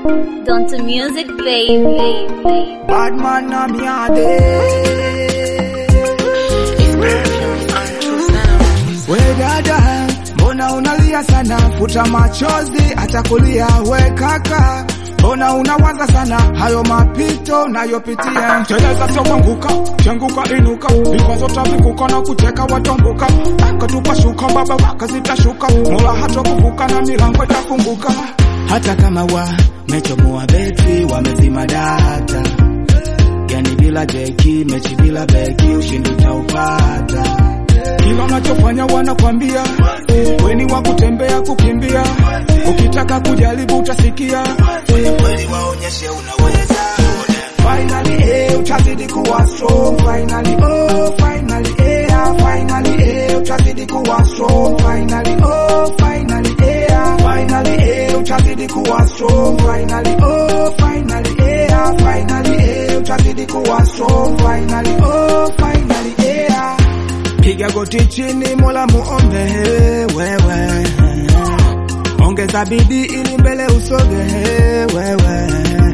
Don't music, baby. Bad man na miade. We dada, mbona unalia sana? Futa machozi, atakulia we kaka. Mbona unawaza sana hayo mapito unayopitia? Teleza sio kuanguka, kianguka inuka, vikwazo tavivuka na kuteka watomboka. Akatupa shuka, baba waka zitashuka, mola hata kuvuka na milango itafunguka. Hata kama wamechomoa betri, wamezima data, yani bila jeki, mechi bila beki, ushindi utaupata. Kila unachofanya wanakwambia weni wa kutembea kukimbia, ukitaka kujaribu utasikia. Kweli waonyeshe unaweza. Finally eh, utazidi kuwa strong. Finally oh, finally eh, ah, finally eh, utazidi kuwa strong. Finally oh, finally eh, ah, finally eh, utazidi kuwa strong. Finally oh, finally eh, ah, finally eh, utazidi kuwa strong. Finally oh, finally eh, ah. Piga goti chini, Mola muombe wewe, ongeza bidii ili mbele usoge wewe,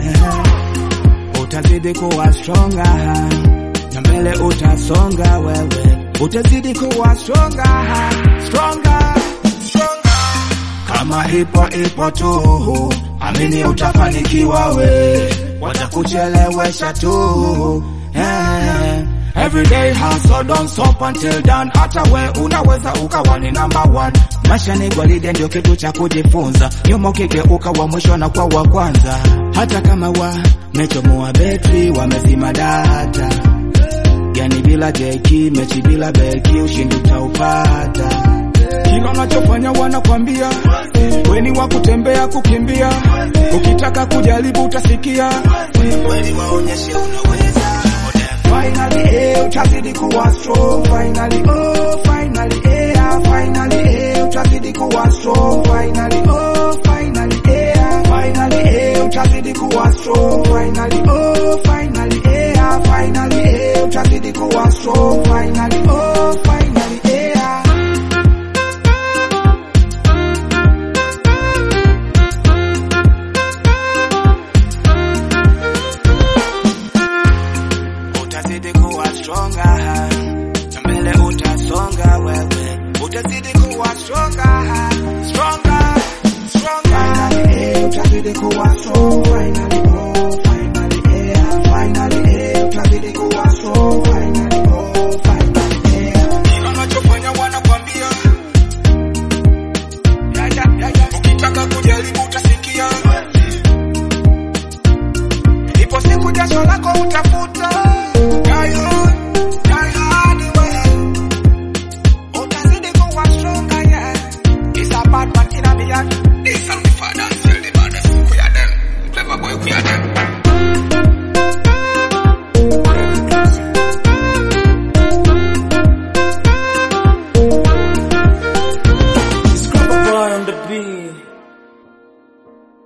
utazidi kuwa stronger na mbele utasonga wewe, utazidi kuwa stronger, stronger, stronger. Kama ipo ipo tu, amini utafanikiwa we, watakuchelewesha tu eh. Everyday hustle don't stop until done. Hata we unaweza ukawa ni number one. Maisha ni gwaride, ndio kitu cha kujifunza. Nyuma ukigeuka wa mwisho na kwa wa kwanza. Hata kama wamechomoa betri, wamezima data, yani bila jeki, mechi bila beki, ushindi utaupata. Kila unachofanya wanakwambia weni wa kutembea kukimbia, ukitaka kujaribu utasikia. Kweli waonyeshe unaweza. Finally, eh, utazidi kuwa strong. Finally, oh, finally, eh, ah, finally, eh, utazidi kuwa strong. Finally, oh, finally, eh, ah, finally, eh, utazidi kuwa strong. Finally, oh, finally, eh, ah, finally, eh, utazidi kuwa strong. Finally, oh, finally, eh, ah. utazidi kuwa stronger, na mbele utasonga wewe, utazidi kuwa stronger, stronger, stronger. Finally, eh, utazidi kuwa strong. Finally, oh, finally, eh, finally, eh, utazidi kuwa strong. Finally, oh, finally, eh. Kila unachofanya wanakwambia, ya, ya, ya, ya. ukitaka kujaribu utasikia, ipo siku jasho lako utafanya